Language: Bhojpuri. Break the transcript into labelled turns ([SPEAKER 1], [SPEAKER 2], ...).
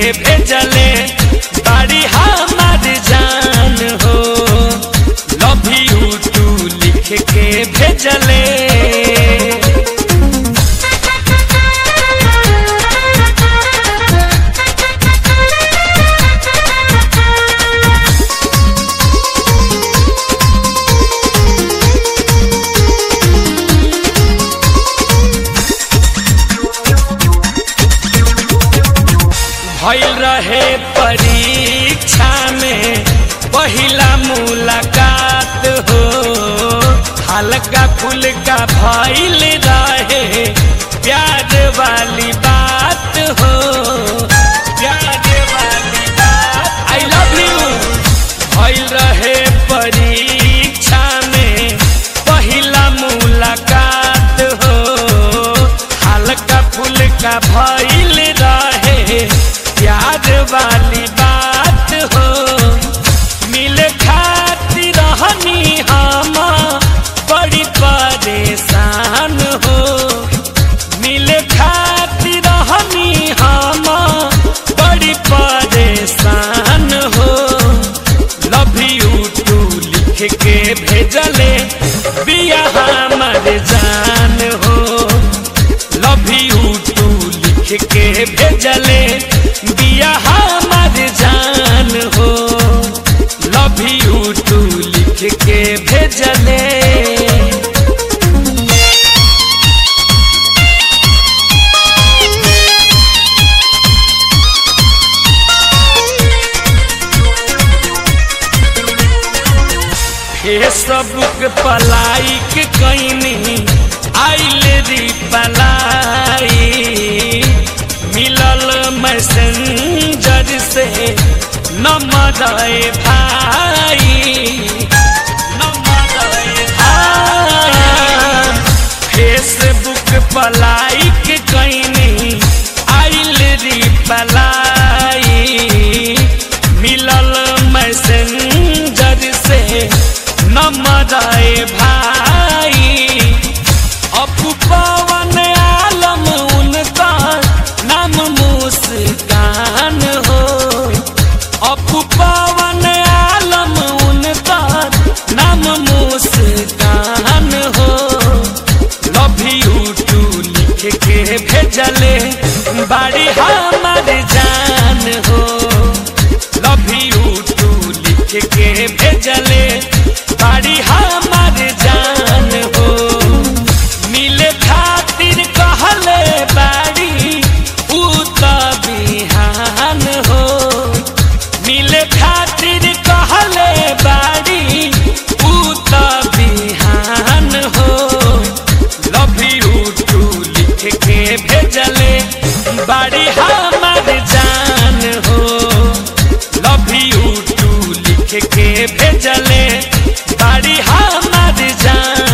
[SPEAKER 1] भेजले बाड़ी हमार जान हो लव यू टू लिख के भेजले भइल रहे परीक्षा में पहिला मुलाकात हो हल्का फुल्का भइल रहे प्यार वाली बात हो प्यार वाली बात आई लव यू भइल रहे परीक्षा में पहिला मुलाकात हो हल्का फुल्का भइल रहे प्यार वाली बात हो मिले खातिर रहनी हम बड़ी परेशान हो मिले खातिर रहनी हम बड़ी परेशान हो लव यू टू लिख के भेजले बिया हमर जान हो लव यू टू लिख के भेजले बिया हमर जान हो लव यू टू लिख के भेजले फेसबुक पलाइक कैनी आइल री पलाई मिलल मैसेंजर से नंबर भाई नंबर भाई फेसबुक पलाइक कैनी आइल री पलाई मिलल मैसेंजर से नंबर भाई अपू पवन आलम उनका नाम मुस्कान हो अपू पवन आलम उनका नाम मुस्कान हो लव यू टू लिख के भेजले बाड़ी हमार जान हो लव यू टू लिख के भेजले बाड़ी हमार जान हो मिले खातिर कहले बाड़ी ऊ त बिहान हो मिले खातिर कहले बाड़ी ऊ त बिहान हो लव यू टू लिख के भेजले बाड़ी हमार जान हो लव यू टू लिख के भेजले बाड़ी हमार जान